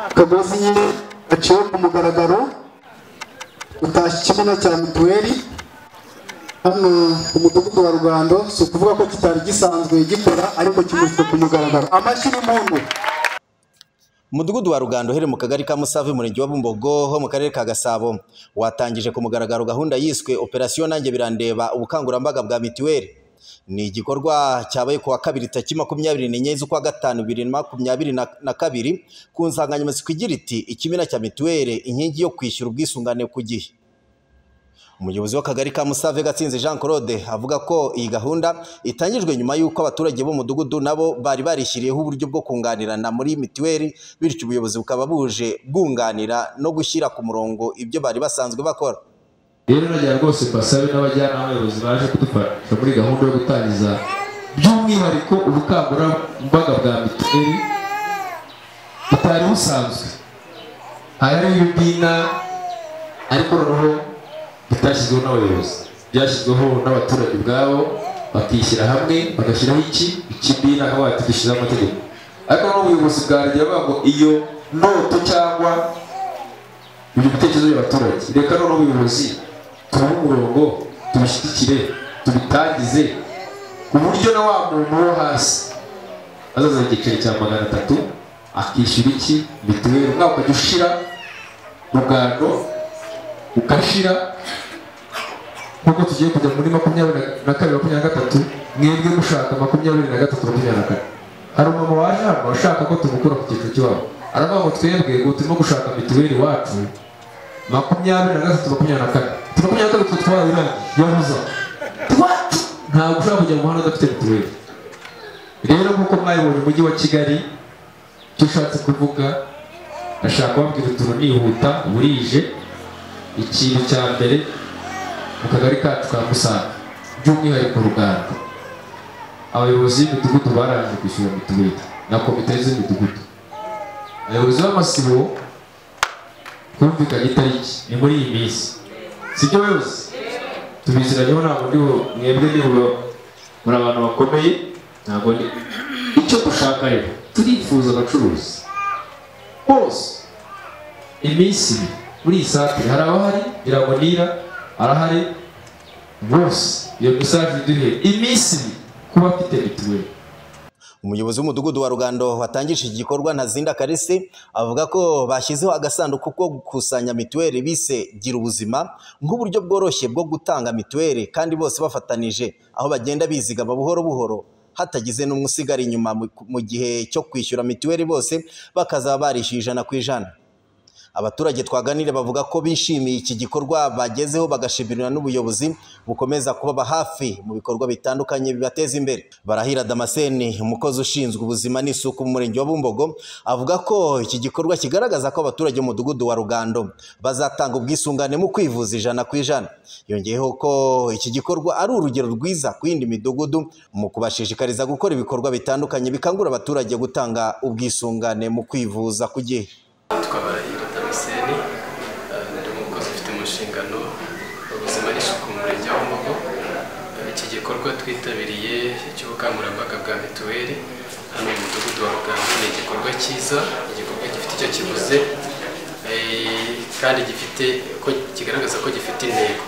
akagozi gaciwe ku mugaragaro utashye ikibuno cya mituweli hano ku mudugudu wa rugando si ukuvuga ko kitari gisanzwe gikora ariko kimuswe ku mugaragaro amashyi y'impundu Umudugudu wa Rugando uherereye mu kagari ka Musave umurenge wa Bumbogo ho mu karere ka Gasabo watangije ku mugaragaro gahunda yiswe Operation Nanjye Birandeba ubukangurambaga bwa mituweli ni igikorwa cyabaye ku wa kabiri tariki makumyabiri n'enye z'ukwa gatanu bibiri na makumyabiri na na kabiri ku nsanganyamatsiko igira iti ikimina cya mituweli inkingi yo kwishyura ubwisungane ku gihe umuyobozi w'akagari ka Musave Gatsinzi Jean Claude avuga ko iyi gahunda itangijwe nyuma y'uko abaturage b'umudugudu nabo bari barishyiriyeho uburyo bwo kunganirana muri mituweli bityo ubuyobozi bukaba buje bwunganira no gushyira ku murongo ibyo bari basanzwe bakora rero nagira rwose mbasabe n'abajyanama bayobozi baje kudufasha muri gahunda yo gutangiza by'umwihariko ubukangurambaga bwa mituweli butari busanzwe hari ibimina ariko noneho bitashyizweho n'abayobozi byashyizweho n'abaturage ubwabo bakishyira hamwe bagashyiraho iki ikibina aho batigishyizeho amategeko ariko noneho ubuyobozi bwarangira bavuga ngo iyo noto cyangwa ibyo bitekerezo by'abaturage reka noneho ubuyobozi tubahe umurongo tubishyigikire tubitangize ku buryo na wa muntu wo hasi azaza igiceri cya magana atatu akishyura iki mituweli umwaka ukajya ushira rugando ukashira nk'uko tugiye kujya muri makumyabiri na kabiri makumyabiri na gatatu mwebwe mushaka makumyabiri na gatatu makumyabiri na kane hari umumama waje hano ushaka ko tumukura ku cyiciro cy'iwabo aravuga ngo twebwe ubu turimo gushaka mituweli iwacu makumyabiri na gatatu makumyabiri na kane tu makumyabiri na gatatu twarabirangiye yabuza iwacu ntabwo ushobora kujya mu muhanda udafite mituweli rero nk'uko mwayibonye umujyi wa kigali icyo ushatse kuvuga ashaka kubabwira utuntu nihuta burije ikintu cya mbere mu kagari kacu ka musanze by'umwihariko uruganda abayobozi b'imidugudu barangije kwishyura mituweli na komite z'imidugudu abayobozi b'amasibo twumvikanye itariki ni muri iyi minsi sibyo bayobozi tubiziranyeho ntabwo ndiho mwebwe niho muri abantu bakomeye ntabwo ndi icyo dushaka rero turifuza abacuruzi bose iminsi ibiri muri iyi santire hari abahari biragonira arahari bose iyo mesaje iduhe iminsi ibiri kuba afite mituweli umuyobozi w'umudugudu wa Rugando watangije iki gikorwa Ntazinda Kalisi avuga ko bashyizeho agasanduku ko gukusanya mituweli bise gira ubuzima nk'uburyo bworoshye bwo gutanga mituweli kandi bose bafatanije aho bagenda bizigama buhoro buhoro hatagize n'umwe usigara inyuma mu- mu gihe cyo kwishyura mituweli bose bakazaba barishyuye ijana ku ijana abaturage twaganire bavuga ko bishimiye iki gikorwa bagezeho bagashimirwa n'ubuyobozi bukomeza kubaba hafi mu bikorwa bitandukanye bibateza imbere barahira damascene umukozi ushinzwe ubuzima n'isuku mu murenge wa bumbogo avuga ko iki gikorwa kigaragaza ko abaturage b'umudugudu wa rugando bazatanga ubwisungane mu kwivuza ijana ku ijana yongeyeho ko iki gikorwa ari urugero rwiza ku yindi midugudu mu kubashishikariza gukora ibikorwa bitandukanye bikangura abaturage gutanga ubwisungane mu kwivuza ku gihe Nitwa Barahiro Damascene eh, ndi umukozi ufite mu nshingano ubuzima n'isuku mu murenge wa Bumbogo Eh, iki gikorwa twitabiriye cy'ubukangurambaga bwa mituweli hano mu mudugudu wa Rugando ni igikorwa cyiza igikorwa gifite icyo kivuze eh, kandi gifite ko kigaragaza ko gifite intego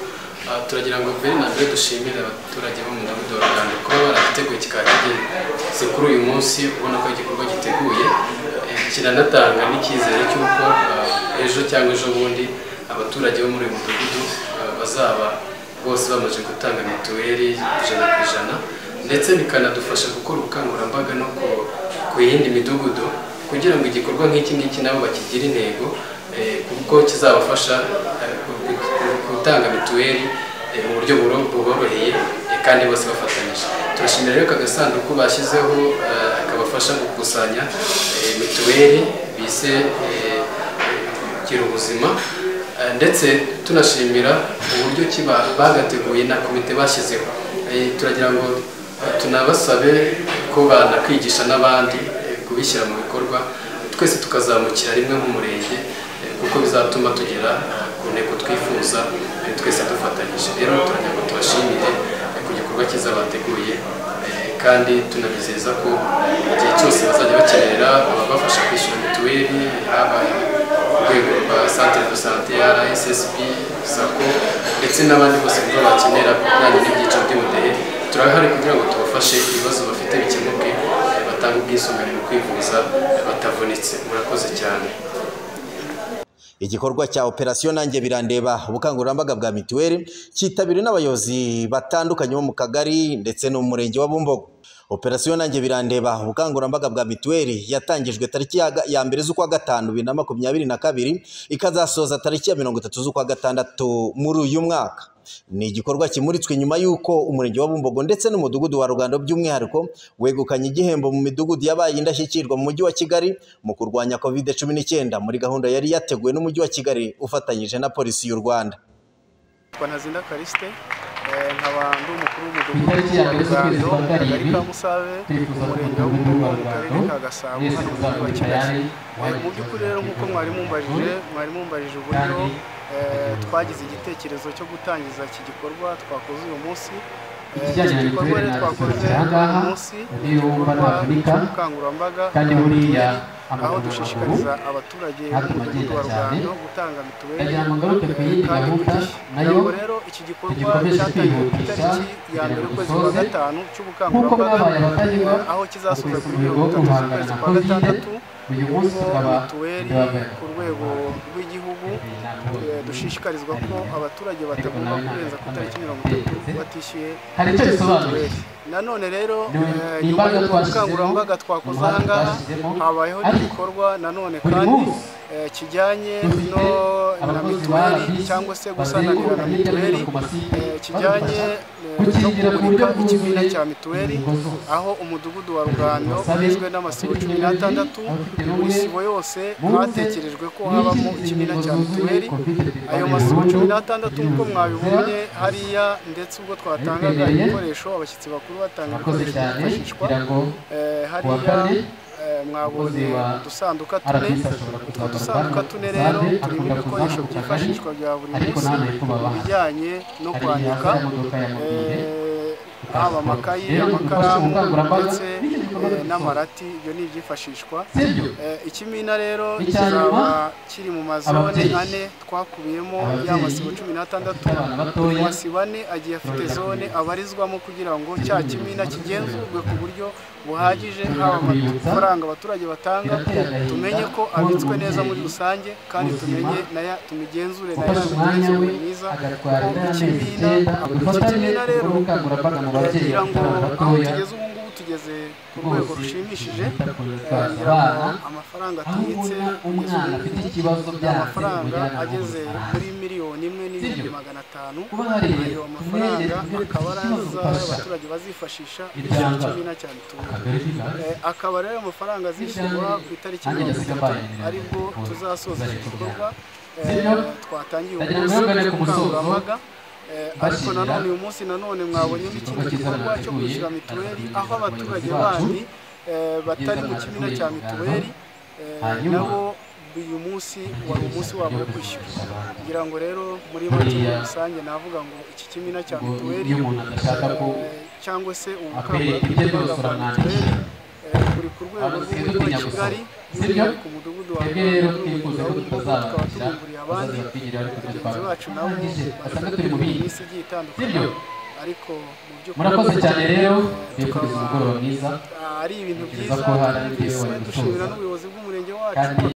Ah, turagira ngo mbere na mbere dushimire abaturage bo mu mudugudu wa Rugando kuba baragiteguye kikaba kigeze kuri uyu munsi ubona ko igikorwa giteguye Eh, kiranatanga n'icyizere cy'uko eh, ejo cyangwa ejo bundi abaturage bo muri uyu mudugudu eh, bazaba bose bamaze gutanga mituweli ijana ku ijana ndetse bikanadufasha gukora ubukangurambaga no ku- ku yindi midugudu kugira ngo igikorwa nk'iki ngiki nabo bakigire intego eh, kuko kizabafasha eh, gu- gu- gutanga mituweli eh, mu buryo buro- buboroheye eh, kandi bose bafatanyije turashimira rero aka gasanduku bashyizeho eh, kabafasha gukusanya eh, mituweli bise eh, gira ubuzima eh, ndetse tunashimira uburyo ki ba- bagateguye na komite bashyizeho Eh, turagira ngo eh, tunabasabe ko banakwigisha n'abandi eh, kubishyira mu bikorwa twese tukazamukira rimwe nk'umurenge eh, kuko bizatuma tugera eh, ku ntego twifuza eh, twese dufatanyije rero turagira ngo tubashimire eh, ku gikorwa cyiza bateguye eh, kandi tunabizeza ko igihe cyose bazajya bakenera ababafasha kwishyura mituweli haba ku rwego rwa centre de santé rssb sako ndetse n'abandi bose bumva bakenera bijyanye n'ibyiciro by'ubudehe turahari kugira ngo tubafashe ibibazo bafite bikemuke batange ubwisungane mu kwivuza batavunitse murakoze cyane igikorwa cya operasiyo nanjye birandeba ubukangurambaga bwa mituweli cyitabiriwe n'abayobozi batandukanye bo mu kagari ndetse no mu murenge wa bumbogo operasiyo nanjye birandeba ubukangurambaga bwa mituweli yatangijwe tariki ya ga- ya mbere z'ukwa gatanu bibiri na makumyabiri na kabiri ikazasoza tariki ya mirongo itatu z'ukwa gatandatu muri uyu mwaka ni igikorwa kimuritswe nyuma y'uko umurenge wa bumbogo ndetse n'umudugudu wa rugando by'umwihariko wegukanye igihembo mu midugudu yabaye indashyikirwa mu mujyi wa kigali mu kurwanya covid cumi n'icyenda muri gahunda yari yateguwe n'umujyi wa kigali ufatanyije na polisi y'u rwanda Kwa Ntazinda Kariste eh, nkaba ndi umukuru w'umudugudu Itariki ya wa mbere Rugando z'ukwezi kwa mu kagari karindwi, ka Musave turifuza mu murenge kugira wa ngo Bumbogo mu umuryango karere ka Gasabo wese hano mu mujyi wa uzaboneka Kigali yari Eh, mu by'ukuri rero nk'uko mwari mumbajije mwari mumbajije uburyo Kandi, eh, twagize igitekerezo cyo gutangiza iki gikorwa twakoze uyu munsi Eh, Ikijyanye na iki gikorwa mituweli rero ntabwo twakoze tukiri aha ngaha, uyu munsi niyo wumva ntavunika, ubukangurambaga kandi bwa buriya mituweli, aho amaguru dushishikariza abaturage ntabwo b'umudugudu wa agenda cyane. Rugando gutanga mituweli ndagira ngo ngaruke ku yindi kandi ku gahunda gihe. nayo Ntabwo rero iki gikorwa tugikomeje cyatangiye ku kwihutisha itariki ya kugira ngo mbere ukwezi kwa dusoze. gatanu nk'uko cy'ubukangurambaga mwabaye abatanywa aho kizasoza ukwezi ku kugira rwego ngo gatatu guhangana z'ukwezi na kwa covid gatandatu uyu munsi ubwo tukaba mituweli tubahagarara ku rwego rw'igihugu eh, dushishikarizwa ko abaturage batagomba kurenza ku itariki mirongo itatu batishyuye hari icyo bisobanuye nanone rero Ni- eh, ni nyuma imbaraga y'ubwo twashyizemo, bukangurambaga twakoze umuhanda ahangaha twashyizemo, habayeho ariko n'igikorwa nanone buri kandi munsi eh, kijyanye dufite no na abakozi ba mituweli RBC cyangwa se gusananira bazenguruka na hirya no hino mituweli ku masite eh, kijyanye badufasha eh, no gukingira ku buryo kumurika ikigwina bwuzuye cya mituweli ingingo zose aho umudugudu wa rugando Basabe ugizwe n'amasibo cumi n'atandatu abafite mu ubumuga, isibo yose bumve hatekerejwe ko n'iki habamo ingingo ikimina cya zuzuye mituweli Covid bibaye ayo masibo burundu, cumi n'atandatu nk'uko bivuze mwabibonye zera, hariya ndetse ubwo twatangaga Abitabiriye, ibikoresho abashyitsi bakuru batanga abakoze ibikoresho cyane byifashishwa kugira ngo Eh, kuwa hariya kane eh, mwabonye umukozi wa udusanduka tune RBC ashobora utwo kuzagarukamo dusanduka tune rero Save turimo akunda ibikoresho kuzamuka akagari, byifashishwa bya buri ariko munsi nta nteko babaha. ibijyanye no hari kwandika ya modoka ya mobile eh, haba amakayi Rero dufashe amakaramu ubukangurambaga ndetse n'ibindi bikorwa eh, byo n'amarati ibyo ni ibyifashishwa sibyo Eh, ikimina rero Icya nyuma, kizaba kiri mu mazone ababyeyi. ane twakubiyemo ya Ababyeyi masibo cumi n'atandatu bafite abana batoya, amasibo ane agiye afite bongera zone kubibutsa. abarizwamo kugira ngo cya Bongera kimina kubibutsa. kigenzurwe ku buryo buhagije Bongera haba kubibutsa. amafaranga abaturage batanga Birateye agahinda tumenye ko kubona abitswe neza umubyeyi muri rusange kandi muzima tumenye naya tumigenzure nayo gufasha umwanya we imigenzurwe myiza agatwara kuko inama ikimina icyenda dufatanye ikimina ubwo rero bukangurambaga mu babyeyi ngira ngo bafite abana aho tugeze batoya ubu ngubu tugeze ku rwego rwose rushimishije bita ku Eh, bitwaza ngira ngo abana amafaranga aho atubitse ubona umwana afite ikibazo byanze amafaranga umujyana mu ageze muri busitani miliyoni imwe n'ibihumbi magana atanu kuba hari ayo mafaranga kumwegera kugira ngo akaba ari ikibazo aza ufasha abaturage bazifashisha Miryango. ikindi na cyane tuwe akagari k'igare akaba rero ayo mafaranga azishyurwa ku itariki Miryango. mirongo itatu Miryango. aribwo tuzasoza iki gikorwa Eh, Sibyo? twatangiye uyu Ndagira ngo munsi ntihagane ku musozo. ubukangurambaga Eh, ariko Mbashimira. nanone uyu munsi nanone mwabonye Igikorwa ikindi cyiza gikorwa cyo mwarateguye, kwishyura mituweli ariko aho abaturage abayobozi bacu bandi eh, batari mu byiza kimina cya mwarateguye mituweli eh, Hanyuma, nabo uyu munsi wari umunsi wabo wo kwishyura abantu. ngira ngo rero muri make muri Buriya- rusange navuga ngo iki kimina cya Ubwo mituweli iyo umuntu adashaka ko eh, cyangwa se ubu akwiriye ibyo byose uramwandikira buri ku rwego Abantu rw'umujyi sinzi wa Kigali nyabusa. Sibyo? by'umwihariko ku mudugudu wa twebwe rero twifuza ko tutazabakira bazaza batwigirira ariko ibyo bagenzi twakora bacu nabo Igihe basanga bafite turi mu bindi iminsi igiye itandukanye sibyo ariko mu by'ukuri murakoze cyane rero eh, bifuriza tukaba- umugoroba mwiza ari ibintu Ntekereza byiza ko hari twumvise ibyo wari gucuruza. dushimira n'ubuyobozi bw'umurenge wacu Kandi